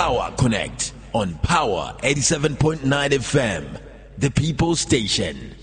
Power Connect on Power 87.9 FM, the People Station.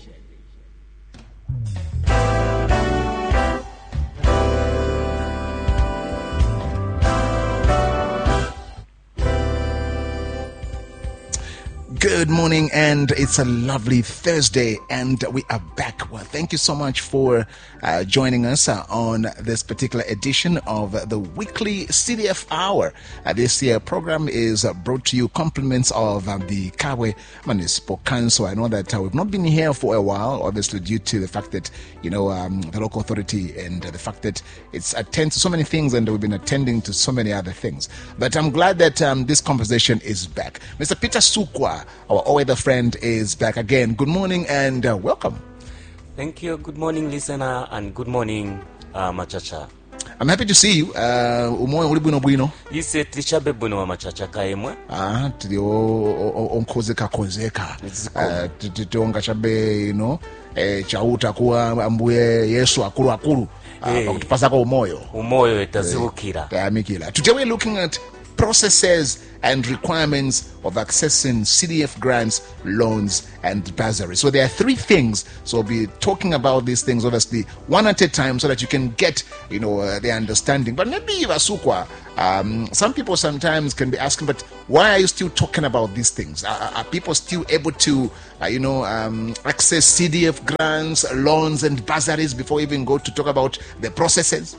Good morning, and it's a lovely Thursday, and we are back. Well, thank you so much for uh, joining us uh, on this particular edition of the weekly CDF Hour. Uh, this year program is uh, brought to you compliments of uh, the Kawe Municipal Council. I know that uh, we've not been here for a while, obviously due to the fact that you know um, the local authority and the fact that it's attends to so many things, and we've been attending to so many other things. But I'm glad that um, this conversation is back. Mr. Peter Sukwa, our all-weather friend, is back again. Good morning and uh, welcome. Thank you. Good morning, listener, and good morning, uh, Machacha. I'm happy to see you. Uh, umoyo uli bwino bwino. ise tilichabe bwino wa Machacha kaemwe Ah, tili o- o- o- onkhozeka khozeka. Zikoma. Ah, ti- ti- tionga chabe ino eh, chauta kuwa ambuye Yesu akulu akulu. Ah, Eh. pakutipasako umoyo. umoyo etazibukira Tayamikila. Today we're looking at processes and requirements of accessing CDF grants, loans, and bursaries. So there are three things. So we'll be talking about these things, obviously, one at a time, so that you can get, you know, uh, the understanding. But maybe Vasukwa, um, some people sometimes can be asking, but why are you still talking about these things? Are, are people still able to, uh, you know, um, access CDF grants, loans, and bursaries before we even go to talk about the processes?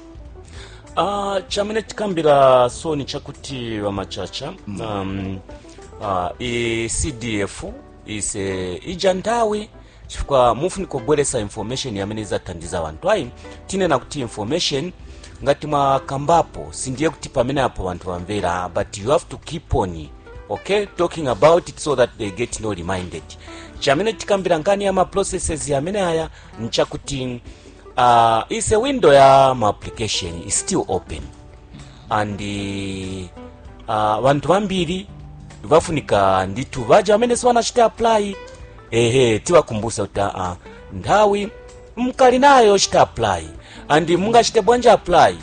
uh, chamene tikambira soni chakuti wa Machacha um, uh, i cdf ise ija nthawi chifukwa mufunika kubweresa information yamene izathandiza wanthu ayi tinena kuti information ngati mwakambapo sindiye kuti pamene apo wanthu wamvera but you have to keep on okay talking about it so that they get no reminded chamene tikambira nkani ya ma processes amene aya nchakuti uh, is a window ya ma application is still open and uh, vanthu vambiri vafunika ndithu vaja amene siwanachita apply ehe tiwakumbusa kuti uh, nthawi mkali nayo chita apply and mungachite bwanji apply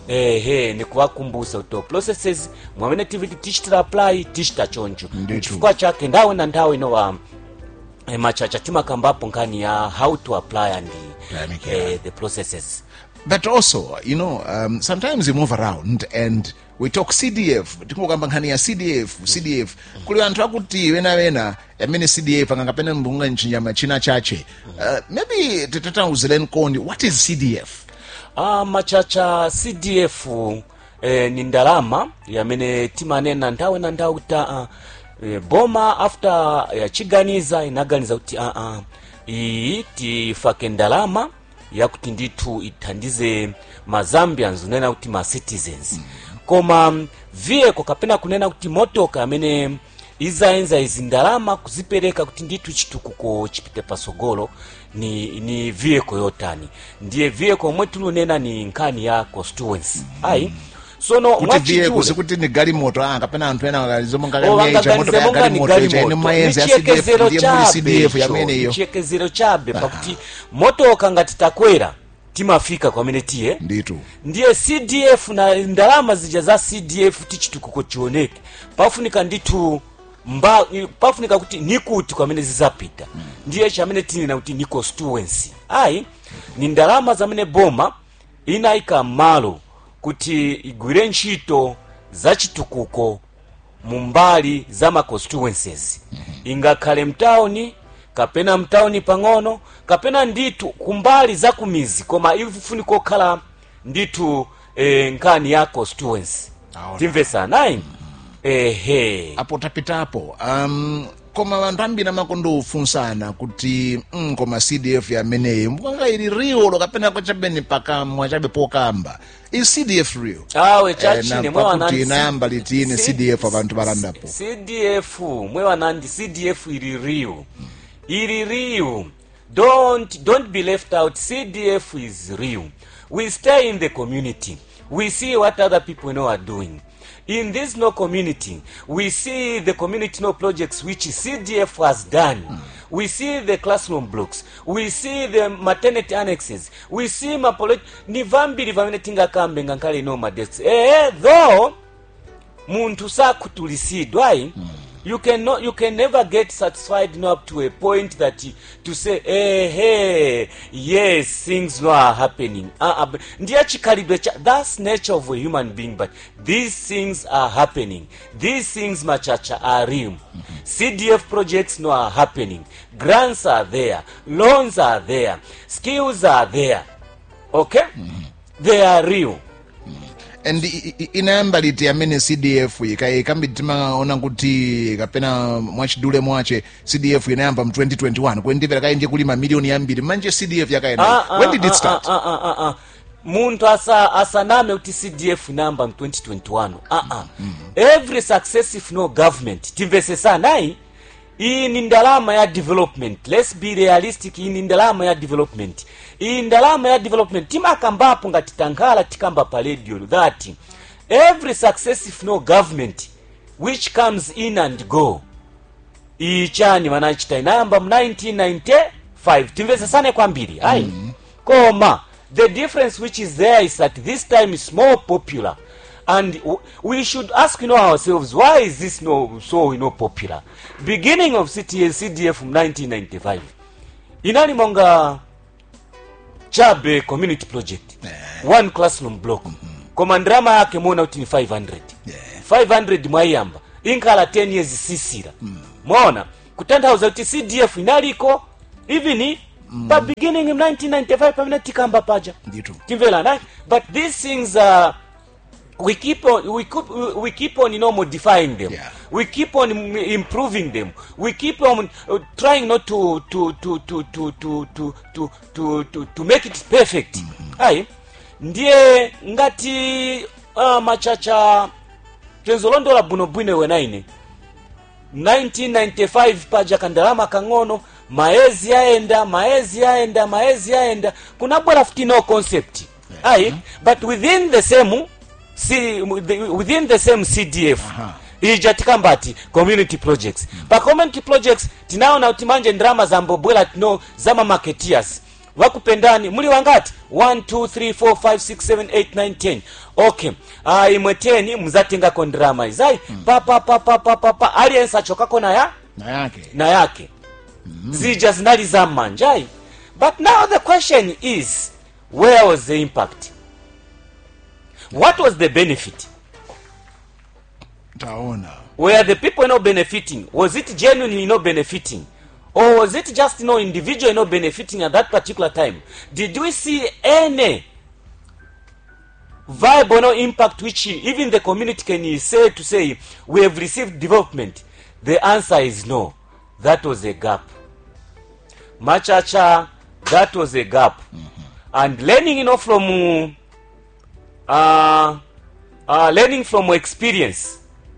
ehe nikuwakumbusa kuti processes mwamene tiviti tichitira apply tichita choncho Ndithu. chifukwa chake nthawi na nthawi inowa eh, machacha timakambapo nkhani ya how to apply and Yamikira. eh, the processes but also you know um, sometimes you move around and we talk cdf tikungokamba nkhani ya cdf cdf kuli anthu akuti wena wena amene cdf angangapene mbunga nchinjama china chache uh, maybe titatauzireni kondi what is cdf Ah, machacha cdf eh, ni ndalama yamene timanena nthawi na nthawi kuti uh, eh, boma after yachiganiza inaganiza kuti uh, uh, iyi tifake ndalama yakuti ndithu ithandize ma zambians unena kuti ma citizens koma mm, vehicle kapena kunena kuti motoka amene izayenza izi ndalama kuzipereka kuti ndithu chitukuko chipite pasogolo ni, ni vehicle yotani ndiye vehicle omwe tilunena ni nkhani ya constituency ayi sono kuti mwachidule- vehicle sikuti ni galimoto ah, kapena anthu ena akalizomwe Oh, vangaganize monga ni galimoto mayenzi ya cdf nichiyekezero ndiye muli chabe cdf icho, yamene iyo nichiyekezero chabe pakuti motoka ngati takwera timafika kwamene tiye nditu ndiye cdf na ndalama zija za cdf tichitukuko chioneke pafunika ndithu mba pafunika kuti nikuti kwamene zizapita ndiye chamene tinena kuti ni constituency ayi ni ndalama zamene boma inayika m'malo kuti igwire ntchito za chitukuko mu mbali za ma constituencies ingakhale mtawuni kapena mtawuni pang'ono kapena ndithu kumbali za kumizi koma ifunika okhala ndithu eh, nkhani ya constituency Aona. timvesanayi ehe apo tapitapo um, koma vanthu ambiri amakondofunsana kuti mm, koma cdf yameneyi mbukanga ili real kapena kwachabeni pakamwa chabe pokamba is cdf real awe Eh, chachine na mwe wanandi pakuti inayamba litini C- cdf abantu balandapo cdf mwe wanandi cdf ili real ili real don't don't be left out cdf is real we stay in the community we see what other people know are doing in this no community we see the community no projects which cdf has done we see the classroom blocks we see the maternity annexes we see mapolo ni vambiri vamene tingakambe ngakhale ino madesks eh though munthu sakhutulisidwa ayi you can no, you can never get satisfied no up to a point that to say eh, hey, yes things no are happening uh, uh, ndiye chikhalidwe cha that's nature of a human being but these things are happening these things machacha are real cdf projects no are happening grants are there loans are there skills are there okay they are real and i- i- inayamba liti amene cdf ikayi kambi timaona kuti kapena mwachidule mwache cdf inayamba mu 2021 kwendipera kayi ndiye kuli mamiliyoni ambiri manje cdf yakayena Ah, ah, when did it ah, start ah, ah, ah, ah. munthu asa asaname kuti cdf inayamba mu 2021 ah, ah. every successive no government timvesesanayi iyi ni ndalama ya development let's be realistic iyi ni ndalama ya development iyi ndalama ya development timakambapo ngati tankhala tikamba pa radio that every successive no government which comes in and go iyi chani manachita inayamba mu 1995 timvesesane kwambiri ayi koma the difference which is there is that this time is more popular and w- we should ask you know, ourselves why is this no, so you know, popular beginning of CTA, cdf from 1995 inali monga chabe community project one classroom block koma ndrama yake muona kuti ni 500 500 mwaiyamba inkhala 10 years sisira mwaona kutanthauza kuti cdf inaliko even pa beginning in 1995 pamene tikamba paja Ndithu. timvelana but these things uh, we keep on we keep, we keep on you know modifying them Yeah. we keep on im- improving them we keep on uh, trying not to to to to to to to to to, to, to make it perfect ayi ndiye ngati uh, machacha tenzolondola bwinobwino wenaine 1995 paja kandalama kang'ono maezi yaenda maezi yaenda maezi yaenda kunabwera futi no concept ayi but within the same C, within the same cdf ija tikambati community projects pa community projects tinaona kuti manje ndrama zambobwera tino zamamarketeers vakupendani muli wangati 1 2 3 4 5 6 7 8 9 10 okay ah, imwe 10 muzatengako ndrama izayi pa pa pa pa pa pa pa aliyense achokako naya na yake na yake zija zinali za mmanjayi but now the question is where was the impact what was the benefit taona were the people not benefiting was it genuinely not benefiting or was it just you know individual not benefiting at that particular time did we see any viable no impact which even the community can say to say we have received development the answer is no that was a gap machacha that was a gap and learning you know from uh, uh, learning from experience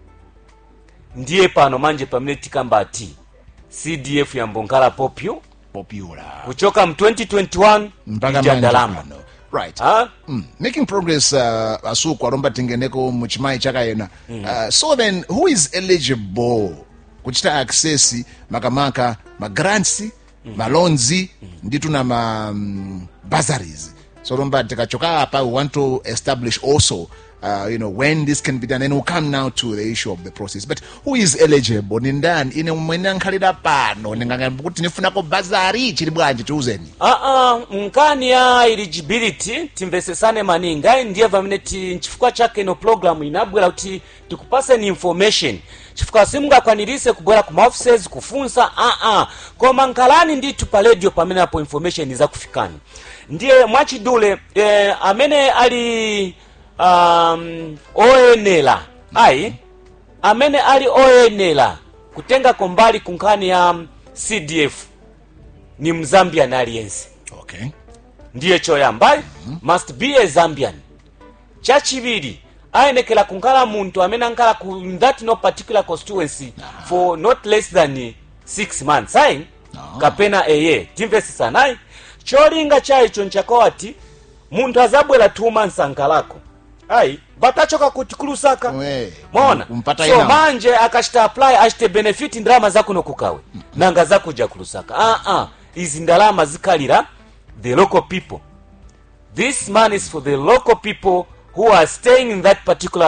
ndiye pano manje pamene tikamba ati cdf yambonkhala popyo popular kuchoka mu 2021 mpaka ija manje ndalama pano right Ha? Mm. making progress uh, asuku alomba tingeneko mu chimayi chakayena uh, so then who is eligible kuchita access makamaka magrants malonzi nditu na ma um, bursaries so lomba tikachoka apa we want to establish also Uh, you know when this can be done and we'll come now to the issue of the process but who is eligible ni ndani ine mwene ankhalira pano ndingangamba kuti nifunako bazari chili bwanji tiuzeni aa nkani ya eligibility timvesesane maninga ndiye pamene ti nchifukwa chake ino program inabwera kuti tikupaseni information chifukwa simungakwanirise kubwera ku maoffices kufunsa aa koma nkhalani ndithu pa radio pamene apo information izakufikani ndiye mwachidule eh, amene ali um, oyenera ayi amene ali oyenera kutengako mbali ku nkhani ya cdf ni mzambian aliyense okay ndiye choyamba must be a zambian chachiviri ayenekera kunkhala munthu amene ankhala ku in that no particular constituency for not less than 6 months ayi kapena a year timvesesanayi cholinga chaicho nchakawati munthu azabwera 2 months ankhalako ayi batachoka kuti kulusaka We, mwaona kumpata so ina. manje akachita apply achite benefit ndalama zakuno kukawe nanga zakuja kulusaka ah ah izi ndalama zikhalira the local people this money is for the local people who are staying in that particular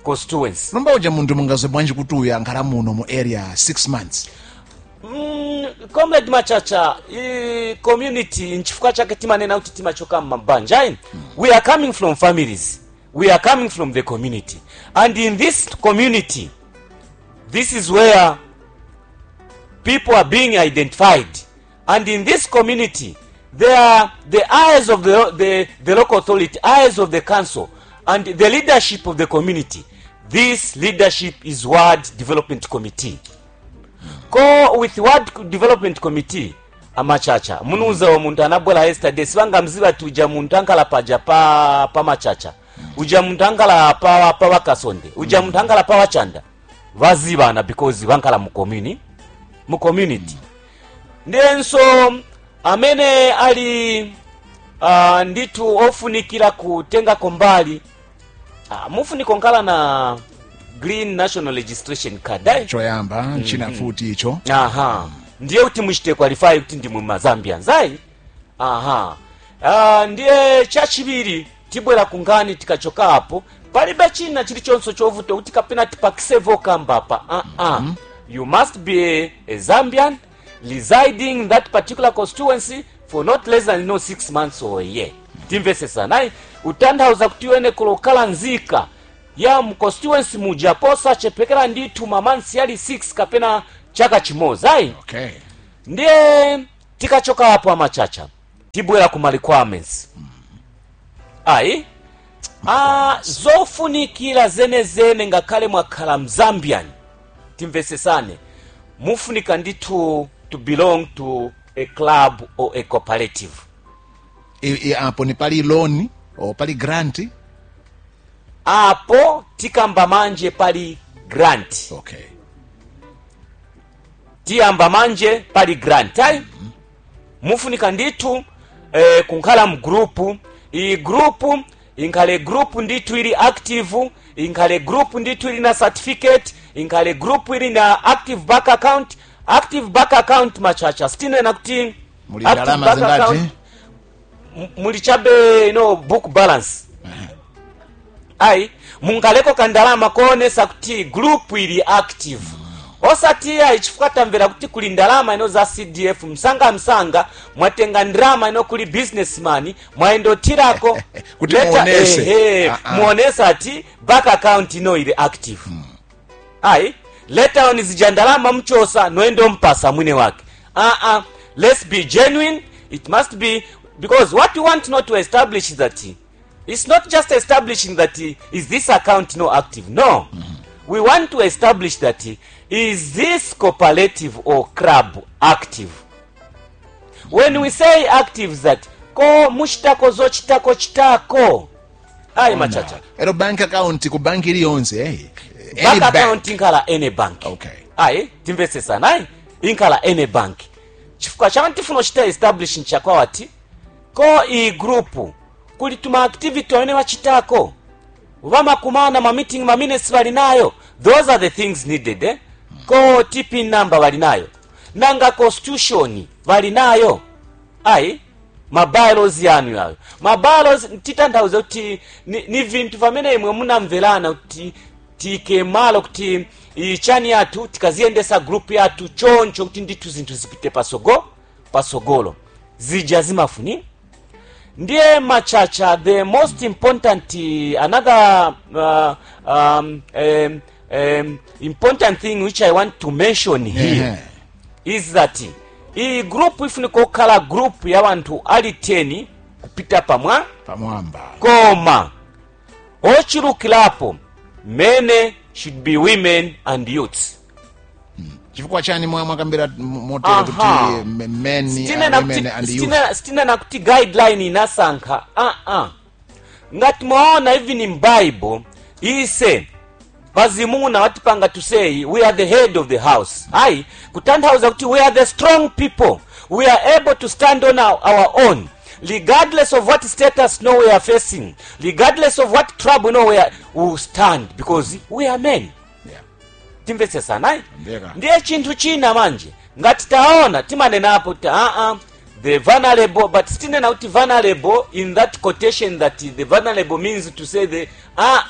constituency lomba uja munthu mungaze bwanji kuti uyu ankhala muno mu area 6 months Mm, comrade machacha i community nchifukwa chake timanena kuti timachoka mmabanja ayi we are coming from families we are coming from the community and in this community this is where people are being identified and in this community there are the eyes of the, the, the local authority eyes of the council and the leadership of the community this leadership is ward development committee ko with ward development committee amachacha munuuza muntu anabwera yesterday sivangamziva ti uja muntu ankala paja pa, pa machacha uja muntu ankala pa, pa wakasonde uja muntu ankala pa wachanda vazivana because vankala mu communi mu community ndiyenso amene ali uh, nditu ofunikira kutengako mbali uh, mufuniko nkala na green national registration card ayi choyamba china futi icho aha ndiye kuti muchite qualify kuti ndi mumazambians ayi aha uh, ndiye chachiviri tibwera kungani tikachoka apo palibe china chilichonso chovuta kuti kapena tipakisevo kambapa uh -uh. you must be a, a zambian residing in that particular constituency for not less than no six months or a year timvesesanayi utanthauza kuti iwene kulokhala nzika ya mu constituency muja posachepekera ndithu mamansi yali 6 kapena chaka chimodzi ayi okay ndiye tikachoka apo amachacha tibwera ku ma requirements ayi ah, zofunikira zenezene ngakhale mwakhala mzambian timvesesane mufunika ndithu to belong to a club or a cooperative I, I, apo ni pali loan o pali grant apo tikamba manje pali grant okay tiyamba manje pali grant ayi mufunika ndithu eh, kunkhala mgrupu iyi grupu inkhale grupu ndithu ili active inkhale grupu ndithu ili na certificate inkhale grupu ili na active bank account active bank account machacha sitinena kuti muli active ndalama bank zingati account, m- muli chabe no book balance ayi munkaleko kandalama koonesa kuti group ili active osati ayi chifukwa tamvera kuti kuli ndalama ino za cdf msanga msanga mwatenga ndalama ino kuli businessman mwayendotirako Kuti leta- muonese. ehe, Ah, ah. muonesa ati bank account ino ili active ayi later on zija ndalama mchosa noendo mpasa mwine wake uh -uh. let's be genuine it must be because what we want not to establish is that it's not just establishing that is this account no active no we want to establish that is this cooperative or club active when we say active that ko muchitako zochitako chitako ayi machacha ero bank account ku banki iliyonse eh? Any bank bank. account inkhala any bank Okay. ayi timvesesana ayi inkhala any bank chifukwa chama tifuna kuchita establish nchakwawati ko iyi group kuli tuma activity amene wachitako vamakumana ma meeting ma minutes vali nayo those are the things needed eh? ko tp number vali nayo nanga constitution vali nayo ayi mabylaws yanu yayo mabylaws titanthauze kuti ni, ni vinthu pamene imwe munamverana kuti tike malo kuti ichani yathu tikaziyendesa group yathu choncho kuti ndithu zinthu zipite pasogo pasogolo zija zimafuni ndiye machacha the most important uh, another uh, um, um, um, important thing which i want to mention here Ehe. is that iyi group ifunika kukhala group ya wanthu ali 10 kupita pamwa pamwamba koma ochulukirapo mene should be women and youths chifukwa chani mwa mwakambira motere kuti Aha. m- men sitinena uh, women kuti- and youth sitina- sitinena kuti guideline inasankha uh-uh. ngati mwaona even in bible ise pazimuna watipanga to say we are the head of the house ayi kutanthauza kuti we are the strong people we are able to stand on our, our own regardless of what status no we are facing regardless of what trouble no we, are, we will stand because we are men Yeah. timvetsesana ayi Ndeka. ndiye chinthu china manje ngati taona timanenapo kuti aa the vulnerable but sitinena kuti vulnerable in that quotation that the vulnerable means to say the aa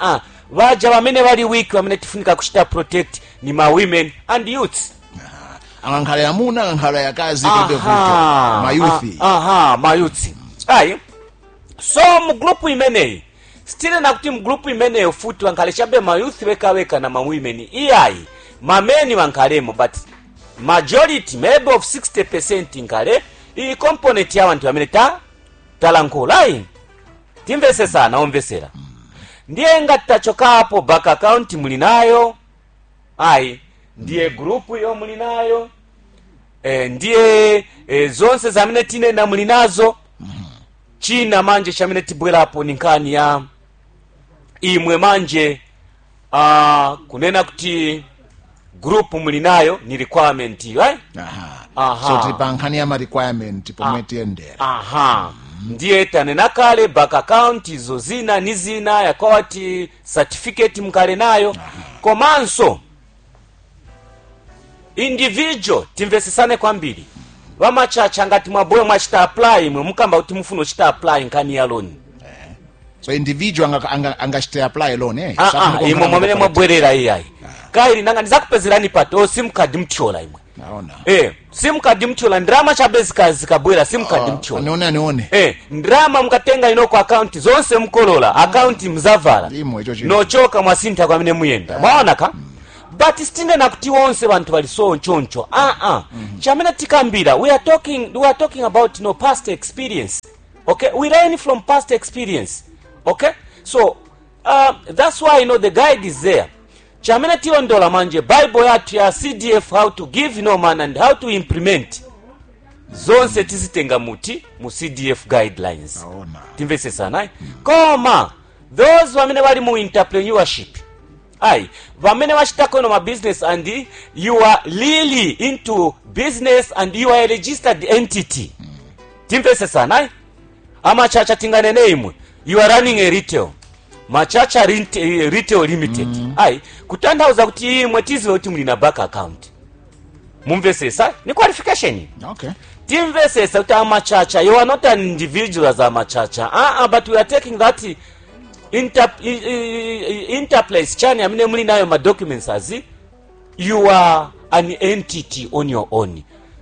vaja vamene vali weak vamene tifunika kuchita protect ni ma women and youths angankhala amuna angankhala akazi palibe vuto Aha, mayuthi a- aha mayuthi ayi so mu group imeneyi stile nakuti mu group imeneyo futi wankhale chabe mayuthi wekaweka na mawomen iyayi mameni wankhalemo but majority maybe of 60 percent nkhale iyi component ya wanthu amene ta talankhula ayi timvesesana omvesera ndiye ngati tachokapo bank account muli nayo ayi ndiye group yo muli nayo eh, ndiye eh, zonse zamene tinena muli nazo china manje chamene tibwerapo ni nkhani ya imwe manje uh, kunena kuti group muli nayo ni requirement iyo eh? aha Aha. so tili pa nkhani ya ma requirement pomwe tiyendera aha ndiye tanena kale bank account izo zina ni zina yakawati certificate mkale nayo komanso individual timvesesane kwambiri vamachacha ngati mwaboyo mwachita apply imwe mukamba kuti mufuna uchita apply nkhani ya loan so individual anga- anga- angachite apply loan eh Ah, Sasa ah, mukonkhana imwe mwamene mukopa- mwabwerera iyayi kaili nanga ndizakupezerani pato simcard mthyola imwe naona eh simcard mthyola ndirama chabe zika- zikabwera simcard mthyola anione anione Eh, ndrama mukatenga inoko akaunti zonse mukolola akaunti mzavala Imwe icho chinthu. nochoka mwasintha kwamene muyenda mwaona ka but sitinena kuti wonse vanthu vali so nchoncho ah ah chamene tikambira we are talking we are talking about no past experience okay we learn from past experience okay so uh, that's why you know the guide is there chamene tilondola manje bible yathu ya cdf how to give no man and how to implement zonse tizitenga muti mu cdf guidelines naona timvesesana ayi koma those vamene vali mu entrepreneurship ayi vamene vachitako ino mabusiness and you are really into business and you are a registered entity timvesesana ayi amachacha tinganene imwe you are running a retail machacha rinte- eh, retail limited ayi kutanthauza kuti imwe tiziwe kuti muli na bank account mumvesesa ni qualification okay timvesesa kuti amachacha you are not an individual as amachacha uh -uh, but we are taking that inter, i- i- i- interplace chani amene muli nayo ma documents azi you are an entity on your own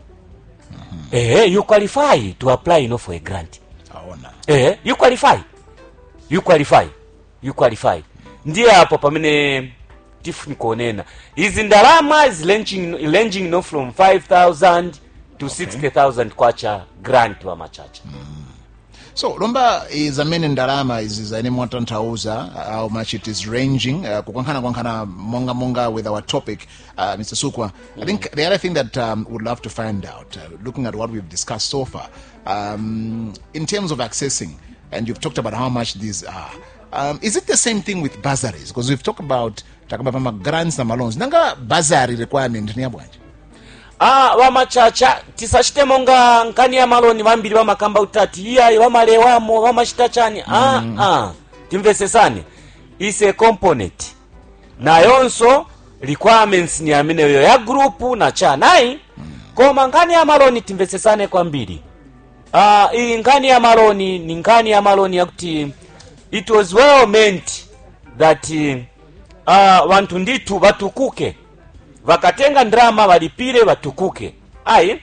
eh you qualify to apply you know, for a grant aona eh you qualify you qualify you qualify ndiye apo pamene tifuni kuonena izi ndalama is ranging, ranging no from 5000 to 60000 kwacha grant wa machacha so lomba zamene ndalama izi zaine mwatanthauza how much it is ranging uh, kukankhana kwankhana monga monga with our topic uh, mr sukwa i think the other thing that um, would love to find out uh, looking at what we've discussed so far um, in terms of accessing and you've talked about how much these are um, is it the same thing with bursaries because we've talked about takaba ma grants na maloans nanga bursary requirement ni yabwanje ah vamachacha tisachite monga nkani ya maloni vambiri vamakamba utati iyayi vamalewamo vamachita chani ah, ah. timvesesane is a component nayonso requirements ni ameneyo ya grupu na chanayi koma nkani ya maloni timvesesane kwambiri ah, iyi nkani ya maloni ni nkani ya maloni yakuti it was well meant that uh, vanthu ndithu vatukuke vakatenga ndrama valipire vatukuke ayi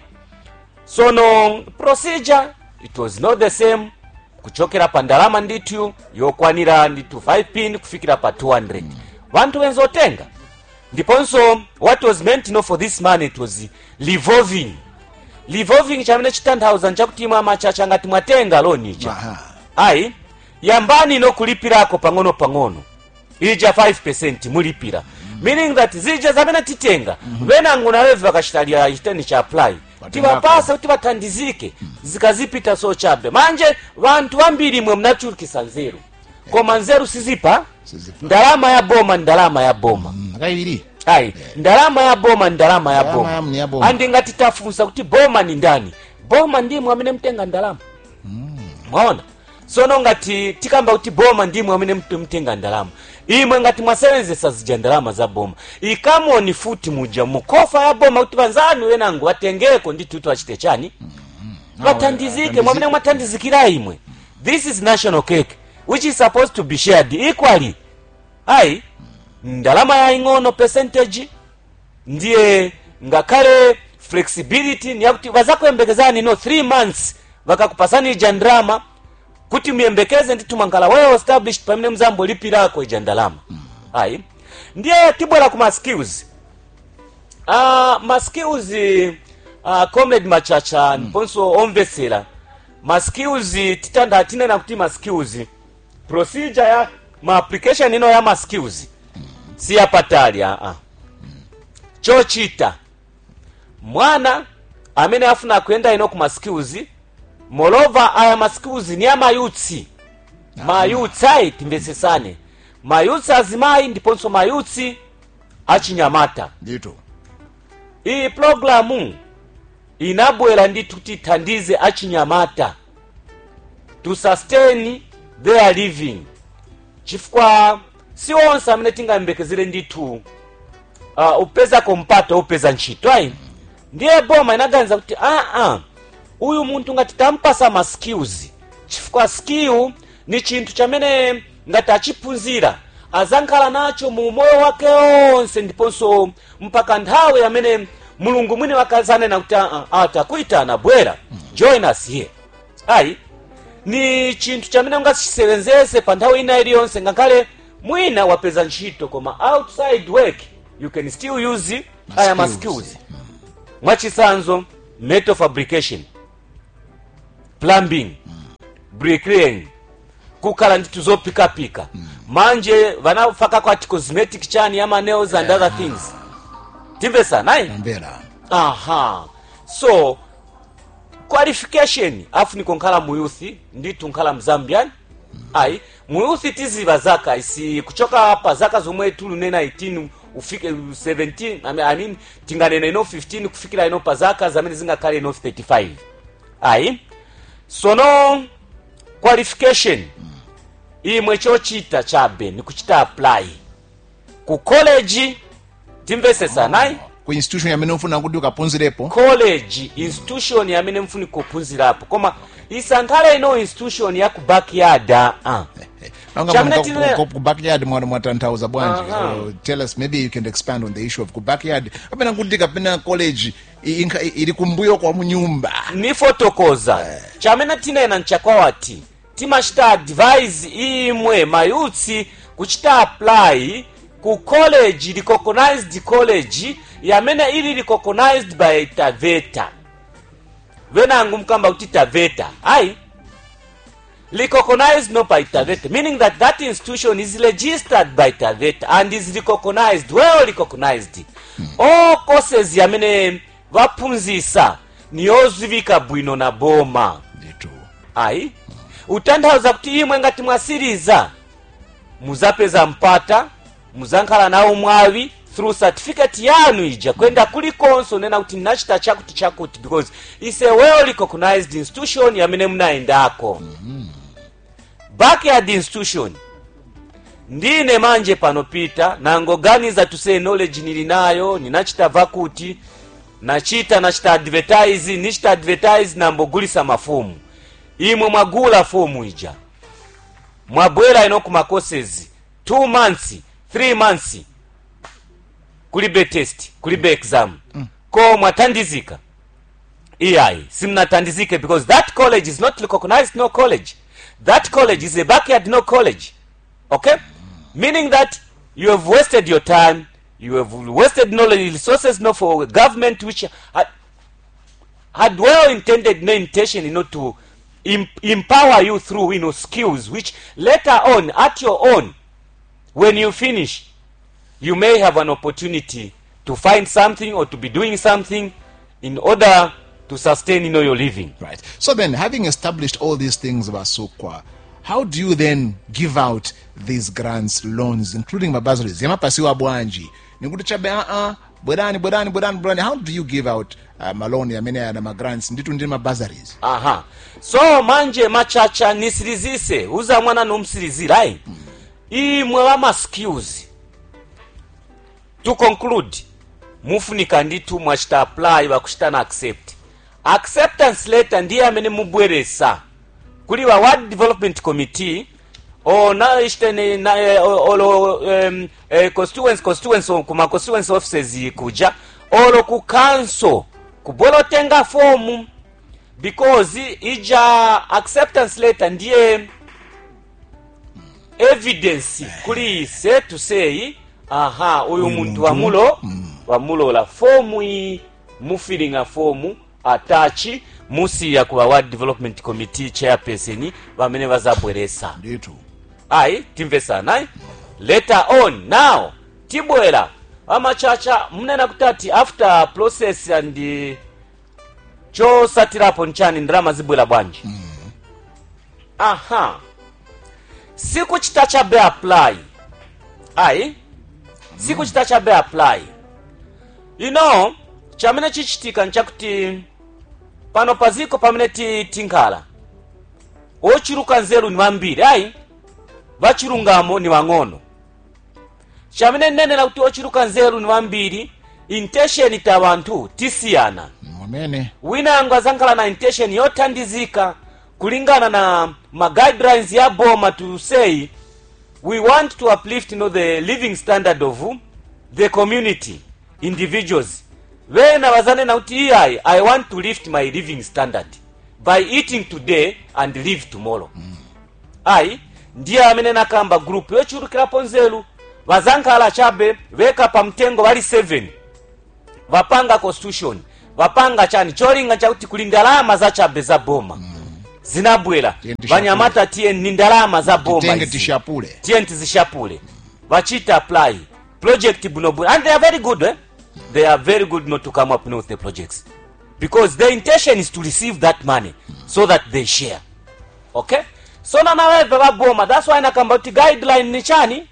sono procedure it was not the same kuchokera pa ndalama ndithu yokwanira ndithu 5 pin kufikira pa 200 vanthu venzotenga ndiponso what was meant no for this money it was revolving revolving chamene chitanthauza nchakuti imwe amachacha ngati mwatenga loni ija Aha. ayi yambani inokulipirako pang'ono pang'ono ija 5 mulipira meaning that zija zamene titenga venango nawevi vakachitalia chiteni cha apply tivapasa kuti vathandizike zikazipita so chabe manje vanthu vambiri imwe mnachulukisa nzeru koma nzeru sizipa Sizipa. ndalama ya boma ndalama ya boma akaiviri ayi ndalama ya boma ndalama ya Ndalama ya- ni boma ya boma. andi ngati tafunsa kuti boma ni ndani boma ndimwe amene mtenga ndalama mwaona sono ngati tikamba kuti boma ndimwe amene mtu- mtenga ndalama imwe ngati mwasevenzesa zija ndalama za boma ikamoni futi muja mukofa ya boma kuti vanzanu wenango vatengeko ndithu kuti vachite chani vathandizike mwamene mwathandizikira imwe this is national cake which is supposed to be shared equally ayi ndalama yaying'ono percentage ndiye ngakhale flexibility niyakuti vazakuyembekezani no 3 months vakakupasani ija ndrama kuti muyembekeze ndithu mwankhala well established pamene muzambolipirako ija ndalama ayi ndiye tibwera ku ma skills uh, ma skills uh, comrade machacha ndiponso omvetsera ma skills titanda tinena kuti ma skills procedure ya ma application ino ya ma skills si yapatali aa chochita mwana amene afuna kuyenda ino ku ma skills moreover aya ma skills ni ya mayutsi mayutsi ayi timvetsesane mayutsi azimayi ndiponso mayutsi achinyamata ndithu iyi pulogalamu inabwera ndithu kuti ithandize achinyamata to sustain their living chifukwa si onse amene tingayembekezere ndithu uh, upezako mpata upeza ntchito ayi ndiye boma inaganiza kuti aa uyu munthu ngati tampasa ma skills chifukwa skill ni chinthu chamene ngati achiphunzira azankhala nacho mu moyo wake onse ndiponso mpaka nthawi amene mulungu mwini wakazanena kuti "Ah, ah, takuyitana bwera join us here ayi ni chinthu chamene ungasisevenzese pa nthawi ina iliyonse ngakhale mwina wapeza ntchito koma outside work you can still use aya ma skills. skills mwachisanzo metal fabrication plumbing bricklaying kukhala ndithu zopikapika manje vanafakako ati cosmetic chani ya nails and other things timvesana ayi tambera aha so qualification afuniko nkhala muyuthi ndithu nkhala mzambian ayi muyuthi tiziva zaka isi kuchoka pa zaka zomwe tulunena 18 ufike 17 I mean, I mean tinganena ino 15 kufikira ino pa zaka zamene zingakhale ino 35 ayi sono qualification imwe chochita chabe ni kuchita apply ku college timvesesana ayi ku institution yamene ufuna kuti ukaphunzirepo college institution yamene mfuni kuphunzirapo koma isankhale ino institution ya ku backyard ah. Chamene tinene- ku backyard mwana mwatanthauza bwanji Aha. so tell us maybe you can expand on the issue of ku backyard kapena kuti kapena college i- inkha- ili kumbuyo kwa munyumba nifotokoza chamene tinena nchakwawati timachita advise imwe mayutsi kuchita apply ku college recognized college yamene ili recognized by taveta venangu mkamba kuti taveta ayi recognized no by taveta meaning that that institution is registered by taveta and is recognized well recognized all courses yamene vaphunzisa niyozivika bwino na boma ndithu ayi utanthauza kuti imwe ngati mwasiriza muzapeza mpata muzankhala nawo mwawi through certificate yanu ija kwenda kulikonso nena kuti ndinachita chakuti chakuti because is a well recognized institution yamene munayendako backyard institution ndine manje panopita nangoganiza tuse knowledge nili nayo ninachita vakuti nachita nachita advertise nichita advertise nambogulisa mafomu imwe mwagula fomu ija mwabwera ino kuma courses 2 months 3 months kulibe test kulibe exam ko mwathandizika iyayi simnathandizike because that college is not recognized no college that college is a backyard no college okay meaning that you have wasted your time you have wasted knowledge resources no for government which had, had well intended no intention you know to em- empower you through you know skills which later on at your own when you finish you may have an opportunity to find something or to be doing something in order to sustain you know your living Right. So then, having established all these things about Sukwa, how do you then give out these grants, loans, including mabazaries? Yamapasiwa bwanji. Nikuti chabe uh bwerani bwerani bwerani bwerani. How do you give out uh, malon yamene na magrants nditu ndi mabazaries? aha so manje machacha nisirizise uza mwana nomsirizira ayi imwe wama skills to conclude mufunika nditu mwachita apply wakuchita na accept acceptance letter ndiye amene mubweresa kuli wa ward development committee or na ishiteni na eh, olo um, eh, constituency constituency kuma constituency offices kuja olo ku council kubola otenga fomu because ija acceptance letter ndiye evidence kuli ise to say aha uyu muntu muntu, wamulo wamulola fomu iyi mufilinga fomu atachi musiya ku award development committee chairperson bamene bazabweresa ndithu ayi timvesana ayi later on now tibwera amachacha mnena kuti ati after process and uh, chosatirapo nchani ndalama zibwera bwanji aha sikuchita chabe apply ayi sikuchita chabe apply you know chamene chichitika nchakuti pano paziko pamene ti- tinkhala ochiruka nzeru ni wambiri ayi vachilungamo ni wang'ono chamene nnenera kuti ochiruka nzeru ni wambiri intention ta wanthu tisiyana mwamene wina yangu azankhala na intention yothandizika kulingana na ma guidelines ya boma to say we want to uplift you know, the living standard of the community individuals vena vazanena kuti iyayi i want to lift my living standard by eating today and live tomorrow ayi ndiye amene nakamba group yochulukirapo nzeru vazankhala chabe veka pa mtengo vali 7 vapanga constitution vapanga chani cholinga chakuti kuli ndalama za chabe za boma zinabwera Tiye tishapule. vanyamata tiye ni ndalama za boma tenge izi. tishapule tiye ntizishapule vachita apply project buno buno and they are very good eh? they are very good not to come up with the projects because their intention is to receive that money so that they share okay so nanaweve vaboma that's why nakamba kuti guideline ni chani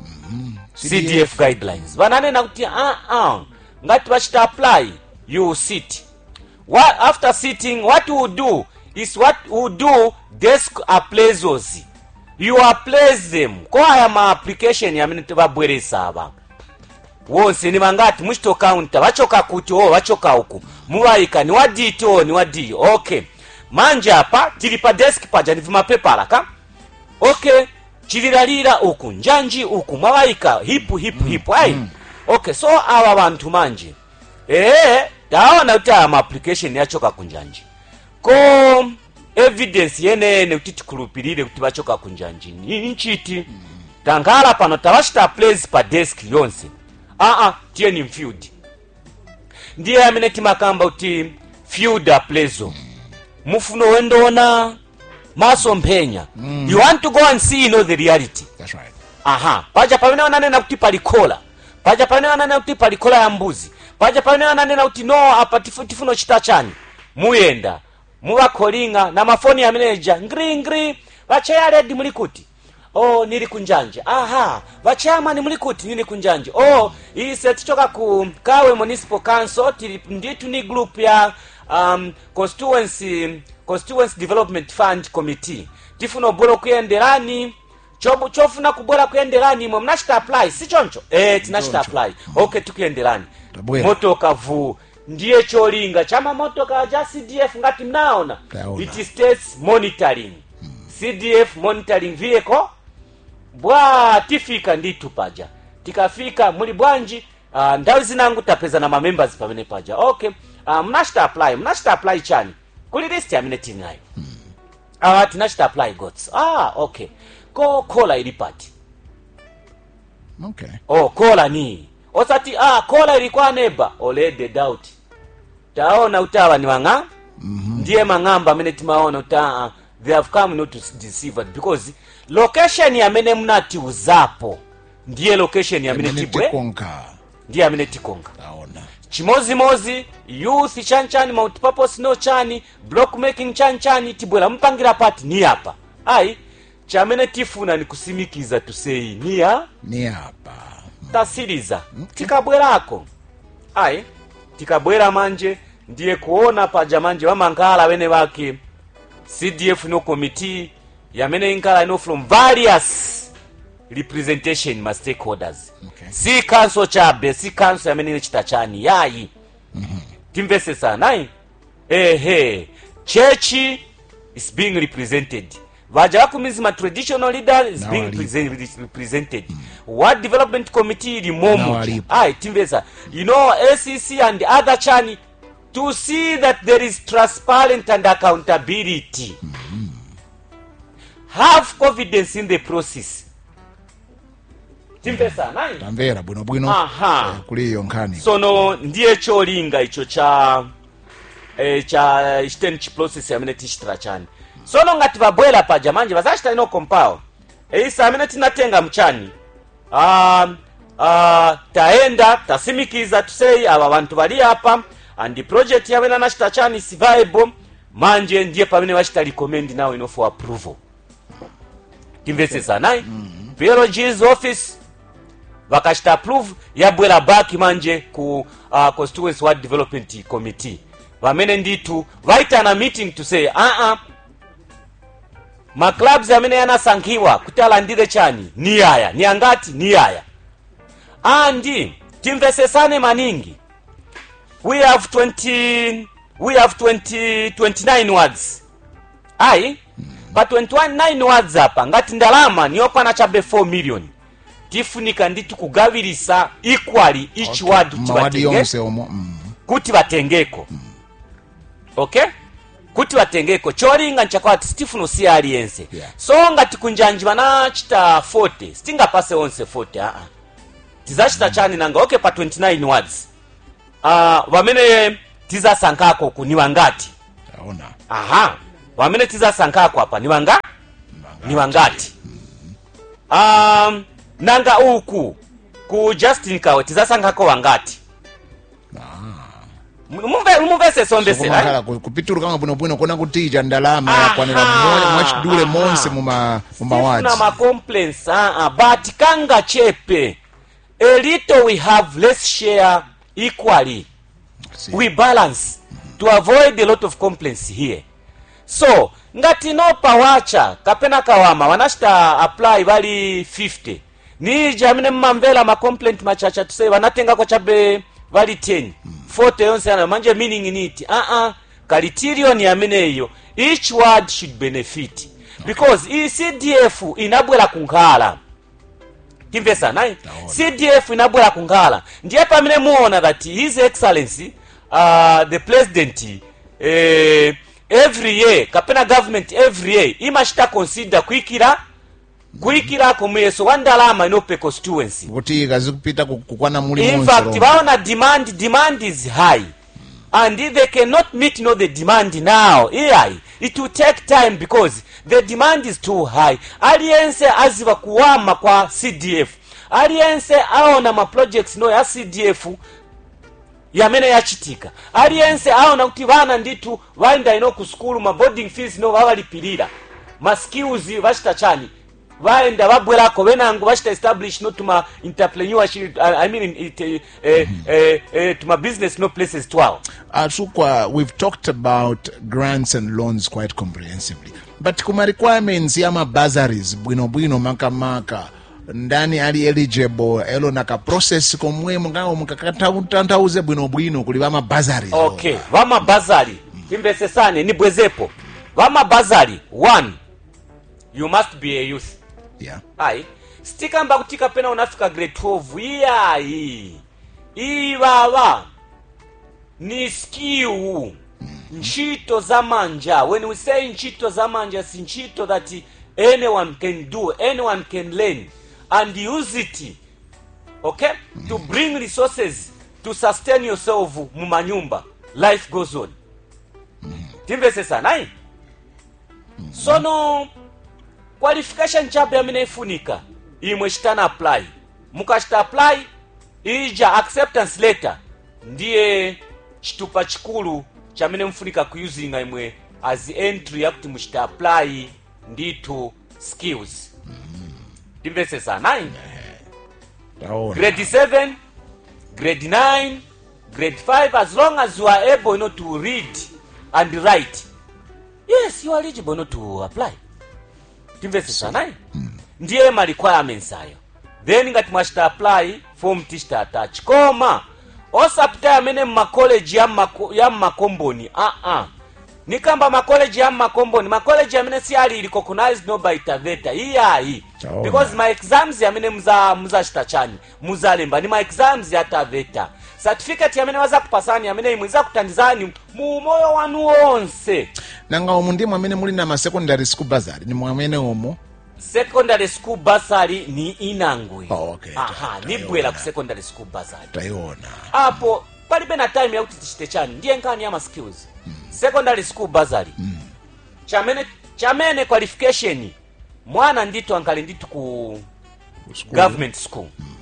cdf guidelines vananena kuti uh-uh. ngati vachita apply you sit what, after sitting what you do is what you do desk appraisals you appraise them ko aya ma application yamene tivabweresa ava wonse ni vangati muchitokaunta vachoka kuti o vachoka uku muvayika ni waditi o ni wadiyi okay manje apa tili pa desk paja ni vimapepala ka okay chililalira uku njanji uku mwavayika hipu hipu hipu ayi okay so awa vanthu manje ee taona kuti aya ma application yachoka kunjanji ko evidence yenene kuti tikhulupirire kuti vachoka kunjanji ni nchiti tankhala pano tavachita place pa desk yonse aa tiye ni mfield ndiye amene timakamba kuti field appraisal mufuna wendoona masomphenya you want to go and see you know the reality that's right aha paja pamene wananena kuti pali khola paja pamene wananena kuti pali khola ya mbuzi paja pamene wananena kuti no apa tifu- tifuna uchita chani muyenda muvakholinga na mafoni ameneja ngringri vacheya ledi muli kuti o nili kunjanje aha vachayamani muli kuti nili kunjanje o ise tichoka ku kawe municipal council tili nditu ni group ya um, constituency constituency development fund committee tifuna ubwera kuyenderani chobu chofuna kubwera kuyenderani imwe mnachita apply si choncho eh tinachita Choncho. apply okay tikuyenderani Tabwera. motoka vu ndiye cholinga cha mamotoka ja cdf ngati mnaona Taona. it states monitoring cdf monitoring vehicle bwa tifika nditu paja tikafika muli bwanji uh, nthawi zinangu tapeza na mamembers pamene paja okay uh, mnachita apply mnachita apply chani kuli list amene tili nayo ah tinachita apply gots ah okay ko kola ili pati okay oh kola ni osati ah kola ilikuwa neba olede doubt taona utawa ni wang'a ndiye mang'amba amene timaona kuti ah, they have come not to deceive us because location yamene mnatiuzapo ndiye location yamene Amene tibwe tikonka ndiye amene tikonga taona chimozimozi youth chanchani multipurpose no chani block making chanchani tibwera mupangira pati ni apa ayi chamene tifuna ni kusimikiza tuseyi niya ni apa tasiriza tikabwerako ayi tikabwera manje ndiye kuona paja manje vamankhala wene vake cdf no committee yamene inkhala ino from various representation ma stakeholders Okay. si council chabe si council yamene inechita chani yayi timvesesana ayi ehe chechi is being represented vaja vakumizi ma traditional leader is Now being alipo. present, represented what development committee ili Now momo alipo. ayi timvesa you know acc and other chani to see that there is transparent and accountability have confidence in the process timvesa nayi tamvera bwinobwino Aha. eh, kuli iyo nkhani sono ndiye cholinga icho cha eh, cha chiteni chiprocess amene tichitira chani sono ngati vabwera paja manje vazachita ino kompawo eisa amene tinatenga mchani um, uh, taenda tasimikiza tusei ava vantu vali apa and project yamene anachita chani is viable manje ndiye pamene vachita recommend now ino for approval timvesesa nayi PLG's office vakachita approve yabwera back manje ku uh, constituency ward development committee vamene nditu vaitana meeting to say uh -uh, maclubs amene yanasankhiwa kuti alandire chani ni aya ni angati ni aya andi timvesesane maningi we have 20 we have 20 29 words ayi pa 29 words apa ngati ndalama niyokwana chabe 4 million tifunika nditi kugavirisa equally each Okay. ward kuti mawadi vatenge- yonse omwe mm. kuti vatengeko okay kuti vatengeko cholinga nchakwati sitifuna usiya aliyense Yeah. so ngati kunjanji vanachita 40 sitingapase onse 40 aa tizachita chani nanga okay pa 29 words uh, vamene tizasankhako ku ni wangati taona aha vamene tizasankhako apa ni wanga ni wangati um, nanga uku ku justin kawe tizasankhako wangati Mumve- mumvese sombesera kumakhala ku- kupitulukanga bwinobwino kuona kuti ija ndalama Aha. yakwanira mmo- mwachidule Aha. monse muma mumawadzi na macomplaints uh -uh. but kanga chepe a little we have let's share equally we balance to avoid a lot of complaints here so ngati no pawacha kapena kawama vanachita apply vali 50 nija amene mmamvera macomplaint machacha tusei vanatengako chabe vali 10 40 yonse ana manje meaning niti uh-uh. kalitiriyoni ameneyo each word should benefit because iyi cdf inabwera kunkhala timvesa nayi cdf inabwera kunkhala ndiye pamene muona that his excellency uh, the president eh, every year kapena government every year imachita consider kuyikira kuyikirako muyeso wa ndalama inope constituency kuti ikazikupita ku- kukwana muli in monse fact lomwe. vaona demand demand is high and if they cannot meet no the demand now ai it will take time because the demand is too high aliyense aziva kuwama kwa cdf aliyense aona ma projects no ya cdf yamene yachitika aliyense aona kuti vana nditu vaenda ino ku skulu ma boarding fees no vavalipirira ma skills vachita chani vaenda vabwerako venango vachita establish no tuma entrepreneurship I I mean it, eh, eh, eh, eh, tuma business no places twawo atukwa we've talked about grants and loans quite comprehensively but kuma requirements ya mabazaries bwinobwino makamaka ndani ali eligible elo naka process komwe mungawo mukakatanthauze bwinobwino kuli va mabazaries okay vamabazari timvesesane nibwezepo vamabazari one you must be a youth yeah ayi sitikamba kuti kapena unafika grade 12 iyayi ivava ni skill ntchito za manja when we say ntchito za manja si ntchito that anyone can do anyone can learn and use it okay to bring resources to sustain yourself mumanyumba life goes on timvesesana ayi sono qualification chabe amene ifunika imwe chitana apply mukachita apply ija acceptance letter ndiye chitupa chikulu chamene mfunika kuyuzinga imwe as entry yakuti muchita apply ndithu skills timvesesana ayi taona grade 7 grade 9 grade 5 as long as you are able you know, to read and write yes you are eligible you know, to apply timvesesanayi ndiye ma requirements ayo then ngati mwachita apply form tichita attach koma osapita amene mmakoleji ya mmako- ya mmakomboni aa nikamba makoleji ya mmakomboni makoleji amene si ali recognized no by taveta iyayi Taona. because ma exams amene muza muzachita chani muzalemba ni ma exams ya taveta certificate amene wazakupasani amene imwe izakuthandizani mu moyo wanu wonse nanga umu ndimwe amene muli na ma secondary school bazari ni mwamene umu secondary school basari ni inangwe Oh, okay. aha Ta- nibwera ku taiona. secondary school basari tayiona apo palibe na time yakuti tichite chani ndiye nkhani ya ma skills secondary school basari chamene chamene qualification mwana ndithu ankali ndithu ku government school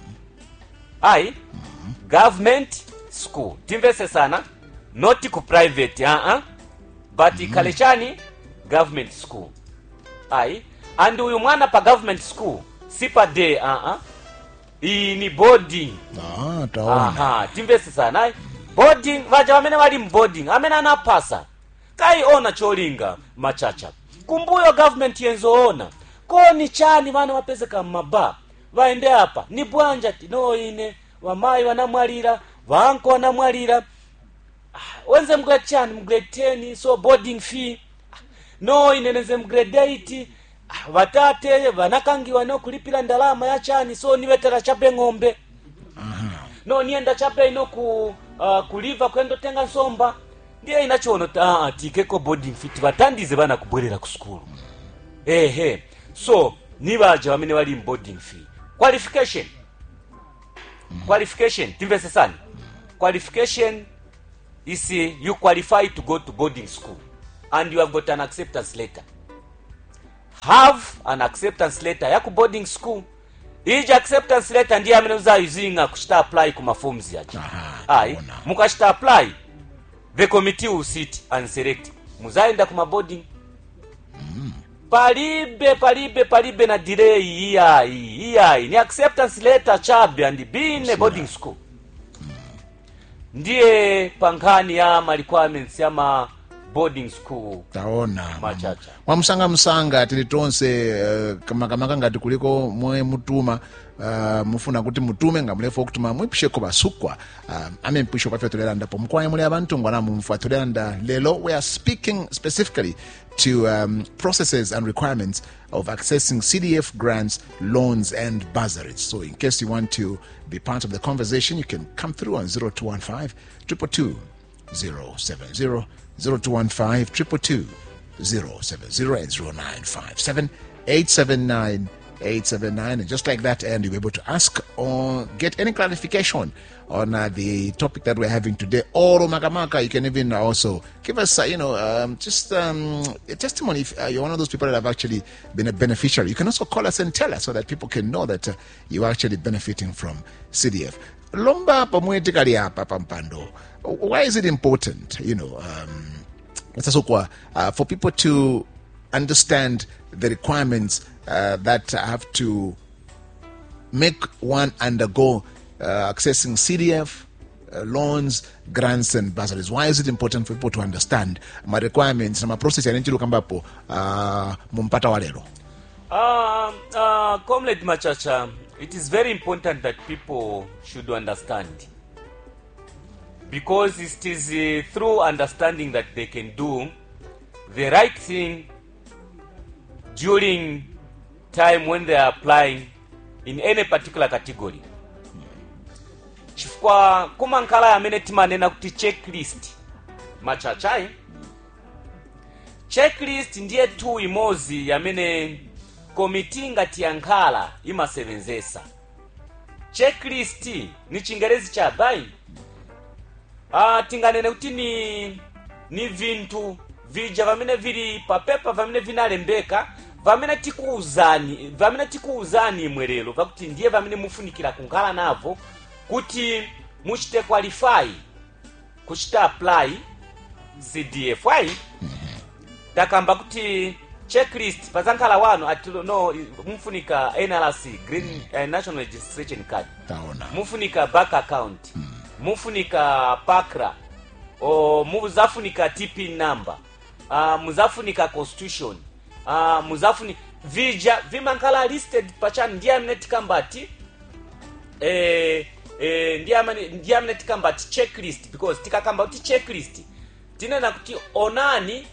ayi government school timvese sana not ku private uh -uh. but ikhale chani government school ayi and uyu mwana pa government school si pa day uh -uh. iyi ni boarding ah, taona aha timvese sana ayi boarding vaja vamene vali mboarding amene anapasa kaiona cholinga machacha kumbuyo government yenzoona koni chani vana vapezeka mmaba vaende apa ni bwanja tino ine vamayi vanamwalira vanko vanamwalira Ah, wenze mgrade chani mgrade 10 so boarding fee Ah, no ine nenze mgrade 8 Ah, vatate vanakangiwa nokulipira ndalama ya chani so nivetera chape ng'ombe no nienda chape ino ku uh, kuliva kuendotenga nsomba ndiye inachono ta uh, tikeko boarding fit vatandize vana kubwerera ku skulu ehe so ni vaja vamene vali mu boarding fee qualification qualification timvesesani qualification is uh, you qualify to go to boarding school and you have got an acceptance letter have an acceptance letter ya ku boarding school iji acceptance letter ndiye amene uzayizinga kuchita apply ku maforms yacho Aha, ayi taona. mukachita apply the committee will sit and select muzayenda ku maboarding palibe palibe palibe na delay iyayi iyayi ni acceptance letter chabe and bine boarding school ndiye pankhani ya ma requirements ya ma boarding school taona Machacha. mwamusangamsanga tili tonse uh, kamakamaka ngati kuliko mwe mutuma uh, mufuna kuti mutume ngamulefa okutuma mwipisheko basukwa uh, ame mpisho paffe toleranda mukwaye muli abantu ngwana mumfa toleranda lelo we are speaking specifically to um, processes and requirements of accessing cdf grants loans and bursaries so in case you want to be part of the conversation you can come through on 0215 222 070 0215 222 070 and 0957 879 879 and just like that and you'll be able to ask or get any clarification on uh, the topic that we're having today or makamaka you can even also give us uh, you know um, just um, a testimony if uh, you're one of those people that have actually been a beneficiary you can also call us and tell us so that people can know that uh, you're actually benefiting from cdf lomba pamwe tikali apa pampando why is it important you know um, sasa kwa uh, for people to understand the requirements uh, that have to make one undergo uh, accessing CDF uh, loans, grants, and bursaries. Why is it important for people to understand my requirements na maprocess yanenchilo kambapo uh, mumpata walero? Uh, uh, comrade Machacha, it is very important that people should understand. Because it is uh, through understanding that they can do the right thing during time when they are applying in any particular category. chifukwa kumankhala amene timanena kuti checklist machachai checklist ndiye tu imodzi yamene komiti ngati yankhala imasevenzesa checklist ni chingerezi cha bai ah, tinganene kuti ni ni vinthu vija vamene vili papepa vamene vinalembeka vamene tikuuzani vamene tikuuzani imwe lero vakuti ndiye vamene mufunikira kunkhala navo kuti muchite qualify kuchita apply cdf ayi takamba kuti checklist pazankhala wano ati no mufunika nrc green uh, national registration card Taona. mufunika bank account mufunika pakra o muzafunika tp number uh, muzafunika constitution uh, muzafunika vija vimankhala listed pachani ndiye amene tikambati eh, eh, ndiye amene ndiye amene tikambati checklist because tikakamba kuti checklist tinena kuti onani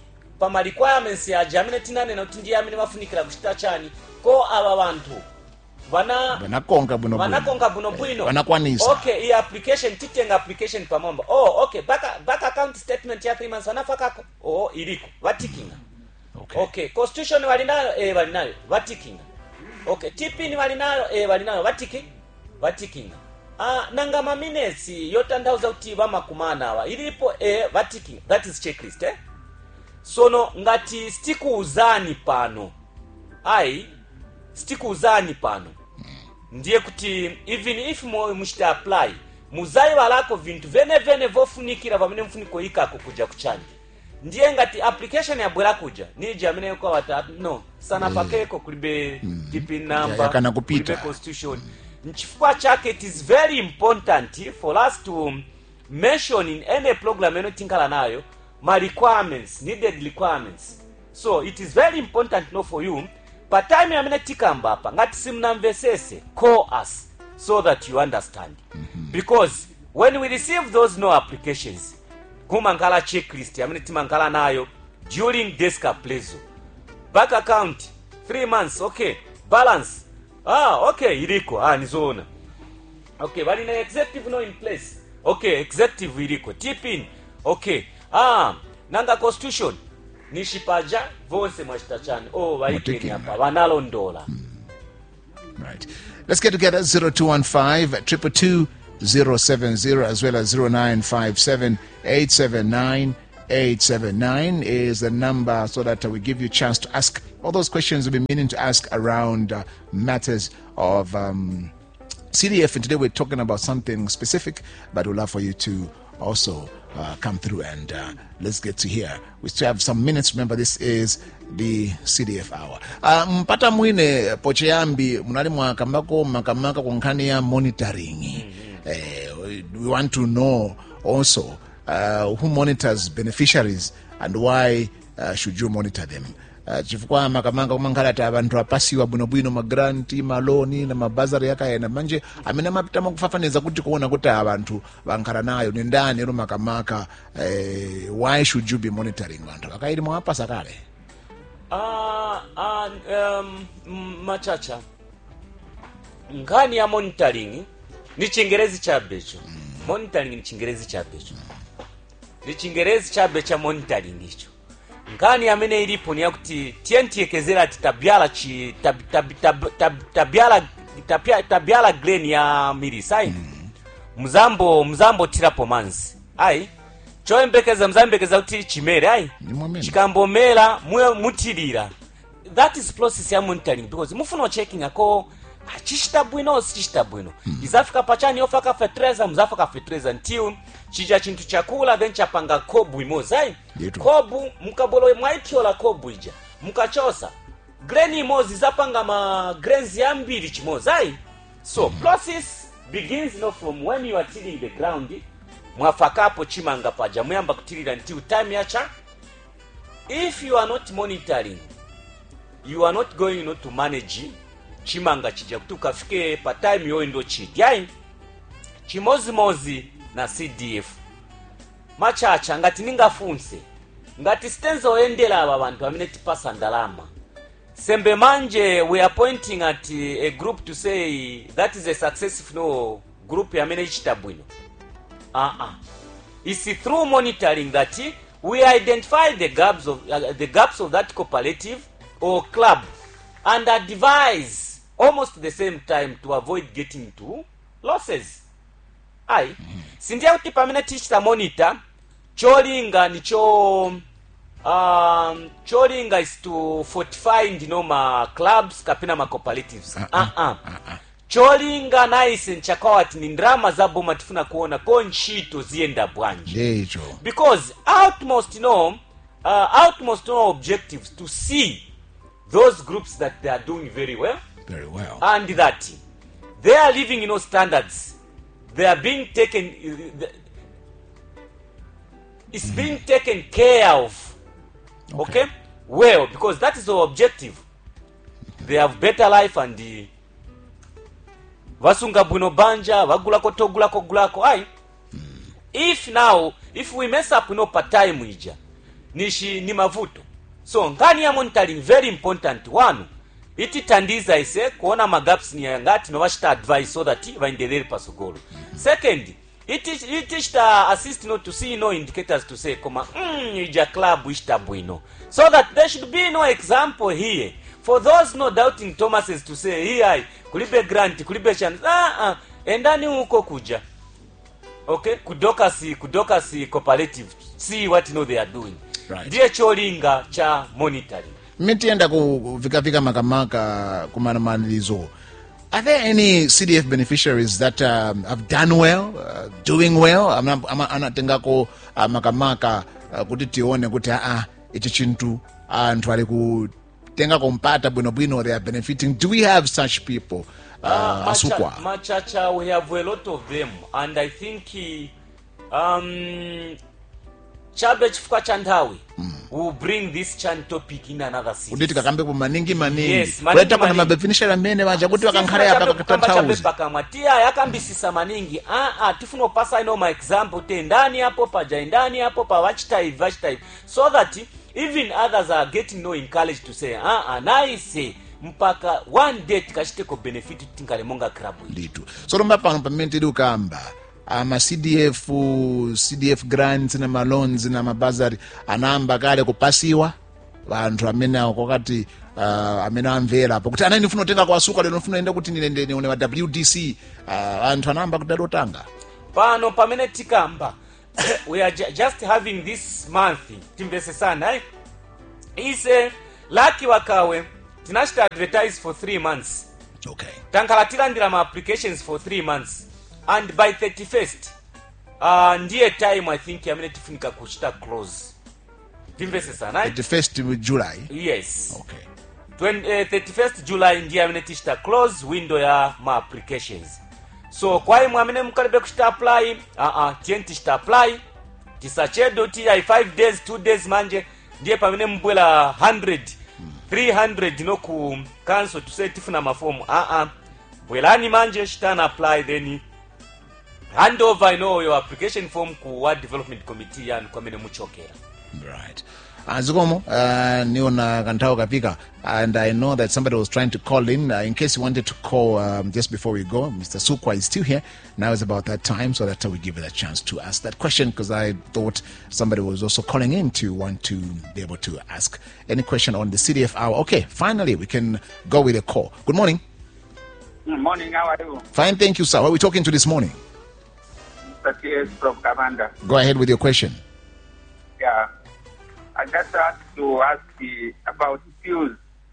pama requirements yaja amene tinanena kuti ndiye amene mafunikira kuchita chani ko ava vanthu vana vanakonga bwino vanakonga bwinobwino vanakwanisa okay iyi application titenga application pamwamba oh okay back, back account statement ya 3 months vanafakako oh iliko vatikinga okay. okay constitution walinayo eh walinayo vatikinga okay tipini walinayo eh walinayo vatiki vatikinga ah nanga maminutes yotanthauza kuti vamakumana awa ilipo eh vatikinga that is checklist eh sono ngati sitikuuzani pano ayi sitikuuzani pano ndiye kuti even if mo- muchita apply muzayiwalako vinthu venevene vofunikira pamene mfuniko ikako kuja kuchani ndiye ngati application yabwera kuja nije amene kwa watatu no sanapakeko kulibe tipin number yakana kupita. kulibe constitution nchifukwa chake it is very important for us to mention in any program eno tinkhala nayo ma requirements needed requirements so it is very important no for you pa time amene tikamba apa ngati simnamvesese call us so that you understand because when we receive those no applications kumankhala checklist amene timankhala nayo during desk appraisal back account 3 months okay balance ah okay iliko ah nizoona okay bali na executive no in place okay executive iliko tipin okay ah nanga constitution ni shipaja vonse mwachita chani oh vaikeni Mutikina. apa vanalondola Right. Let's get together 0215 222 070 as well as 0957 879 879 is the number so that uh, we give you a chance to ask all those questions we've been meaning to ask around uh, matters of um, CDF. And today we're talking about something specific, but we'd love for you to also uh, come through and uh, let's get to here. We still have some minutes. Remember, this is the CDF hour. Uh, mpata mwine pocheyambi munali mwakambako makamaka ku nkhani ya monitoring. Eh, we want to know also uh, who monitors beneficiaries and why uh, should you monitor them. Uh, chifukwa makamanga kumankhale ati anthu apasiwa bwinobwino magranti maloni na mabazari yakayena manje amene amapita makufafaniza kuti kuona kuti ava anthu vankhala nayo ni ndani ero makamaka eh, why should you be monitoring anthu akaili mwapasa kale ah ah um, m- machacha nkhani ya monitoring ni chingerezi chabecho monitoring ni chingerezi chabecho ni chingerezi chabe cha monitoring icho nkhani amene ilipo ni yakuti tiye ntiyekezera ati tabyala chi tab, tab, tab, tab, tabyala tapya- tabyala grain ya milisi ayi muzambo muzambo tirapo manzi ayi choyembekeza muzayembekeza kuti chimere ayi Nimwamene. chikambomera muye mutilira that is process ya monitoring because mufuna checking ako achichita bwino sichichita bwino izafika pachani yofaka fertilizer muzafaka fertilizer until chija chinthu chakula then chapanga kobu imozi ayi Yetu. kobu mukabolo mwaithyola kobu ija mukachosa grain imozi zapanga ma grains yambiri chimozi ayi so process begins no from when you are tilling the ground mwafakapo chimanga paja muyamba kutilira until time yacha if you are not monitoring you are not going not to manage chimanga chija kuti ukafike pa time yoyo ndo chiti ayi chimozimozi na cdf machacha ngati ningafunse ngati sitenzoyendera ava vanthu amene tipasa ndalama sembe manje we are pointing at a group to say that is a successful no group amene ichita bwino uh-uh. it's through monitoring that we identify the gaps of uh, the gaps of that cooperative or club and advise almost the same time to avoid getting into losses ayi sindiye kuti pamene tichita monitor cholinga nicho um, cholinga is to fortify ndino ma clubs kapena ma cooperatives uh -uh. cholinga naise nchakawati ni ndrama za boma tifuna kuona ko ntchito ziyenda bwanji ndecho because outmost you know, uh, outmost you know, objectives to see those groups that they are doing very well very well and that they are living you know standards they are being taken uh, the- it's being taken care of okay. well because that is the objective they have better life and uh, vasunga bwino banja vagulako togulako gulako ayi if now if we mess up you know, pa time ija nishi ni mavuto so nkhani ya monitoring very important one itithandiza ise kuona magaps ni ngati novachita advice so that vaendelere pasogolo second iti- itichita assist no to see no indicators to say koma mm, ija club ichita bwino so that there should be no example here for those no doubting thomases to say here kulibe grant kulibe chance ah, ah, endani huko kuja okay kudokasi kudokasi cooperative see what no they are doing Right. ndiye cholinga cha monitoring mitiyenda kuvikavika makamaka kumanamalizo are there any cdf beneficiaries that um, have done well uh, doing well Ama- ama- anatengako uh, makamaka uh, kuti tione kuti aa ichi chinthu anthu ali kutengako mpata bwinobwino they are benefiting do we have such people uh, Uh, asukwa Macha- machacha we have a lot of them and i think uh, um, chabe chifukwa cha nthawi will bring this chan topic in another series. kuti tikakambepo maningi maningi Yes, maningi kuleta pana maningi. mabeneficiary amene vaja kuti Sisi vakankhale chabe apa kukamba chabe katanthauzi pakamwa tiya yakambisisa maningi aa tifuna upasa ino ma example te ndani apo paja ndani apo pa vachita ivi vachita ivi so that even others are getting no encouraged to say aa naise mpaka one day tikachiteko benefit tinkale monga club iyi nditu solomba pano pamene tili ukamba ama cdf cdf grants na maloans na mabazari anayamba kale kupasiwa vanthu amene akokati uh, amene amvera apo kuti anani ndifuna kutenga kwasuka lero ndifuna ende kuti ndine ndione wa wdc uh, anthu anayamba kudali otanga pano pamene tikamba we are ju just having this month timvesesana eh? ise laki wakawe tinachita advertise for 3 months okay tankhala tilandira ma applications for 3 months and by 31st uh, ndiye time i think amene tifunika kuchita close timvesesana eh? 31st july yes okay 20, eh, 31st july ndiye amene tichita close window ya ma applications so kwa imwe amene mukalibe kuchita apply uh -uh, tiyeni tichita apply tisachedo ti ai 5 days 2 days manje ndiye pamene mbwela 100 300 no ku council tuseye tifuna mafomu uh -uh. bwelani manje chitani apply then hand over you know, your application form ku ward development committee yanu kwamene muchokera Right. Uh, Zikomo, uh, niona kanthawi kapika and I know that somebody was trying to call in. Uh, in case you wanted to call um, just before we go, Mr. Sukwa is still here. Now is about that time so that we give it a chance to ask that question because I thought somebody was also calling in to want to be able to ask any question on the CDF hour. Okay, finally we can go with a call. Good morning. Good morning, how are you? Fine, thank you, sir. What are we talking to this morning? Mr. T.S. from Commander. Go ahead with your question. Yeah. I just want to ask you about skills.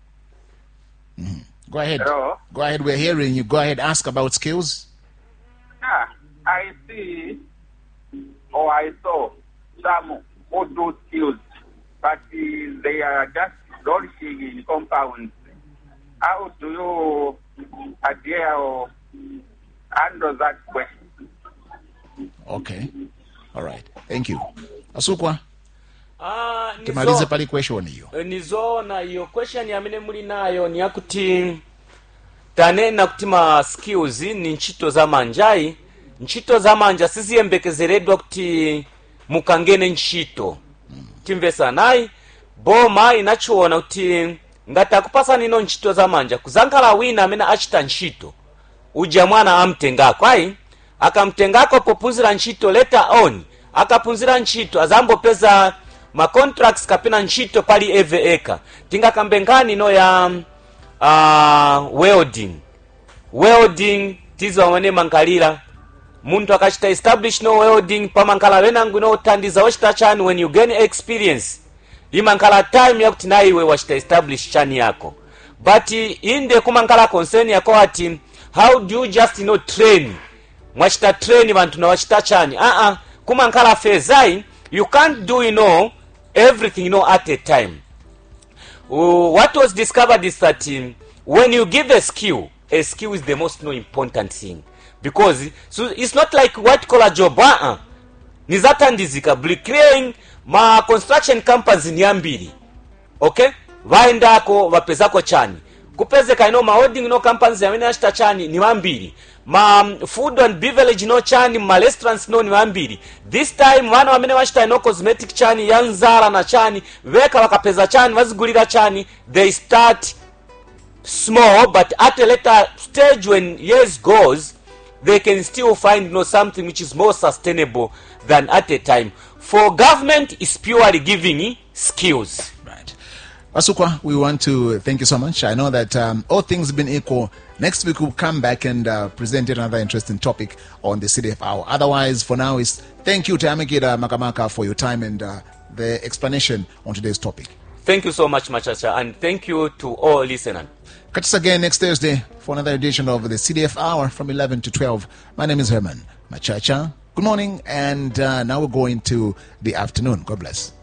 Go ahead. Hello? Go ahead. We're hearing you. Go ahead. Ask about skills. Yeah, I see or I saw some who do skills, but uh, they are just flourishing in compounds. How do you adhere or handle that question? Okay. All right. Thank you. Asukwa. Ah, nizo- timalize pali question hiyo Eh, nizoona iyo question amene muli nayo ni yakuti tanena kuti ma skills ni ntchito za manjayi ntchito za manja siziyembekezeredwa kuti mukangene ntchito timvesanayi boma inachiona kuti ngati akupasani ino ntchito za manja kuzankhala wina amene achita ntchito uja mwana amtengako ayi akamtengako pophunzira ntchito later on akaphunzira ntchito azambopeza ma contracts kapena ntchito pali every eka tingakambe nkhani ino ya uh, welding welding tizo amene mankalira munthu akachita establish no welding pamankhala wenangu inothandiza wachita chani when you gain experience imankhala time yakuti na iwe wachita establish chani yako but inde kumankhala concern yako ati how do you just you know, train mwachita train vanthu nawachita chani aa kumankhala fezai you can't do you know everything you know at a time uh, what was discovered is that um, when you give a skill a skill is the most no important thing because so it's not like white collar job uh-uh. nizatandizika bricklaying ma construction companies ni ambiri okay vaendako vapezako chani kupezeka ino maholding no companies amene achita chani ni wambiri ma um, food and beverage no chani ma restaurants no ni wambiri this time vana vamene vachita ino cosmetic chani ya nzara na chani veka vakapeza chani vazigulira chani they start small but at a later stage when years goes they can still find you know, something which is more sustainable than at a time for government is purely giving skills Right. Asukwa, we want to thank you so much. I know that um, all things being equal, next week we'll come back and uh, present yet another interesting topic on the CDF Hour. Otherwise, for now, is thank you to Amikida Makamaka for your time and uh, the explanation on today's topic. thank you so much machacha and thank you to all listeners Catch us again next Thursday for another edition of the CDF Hour from 11 to 12. My name is Herman Machacha. Good morning, and uh, now we're going to the afternoon. God bless.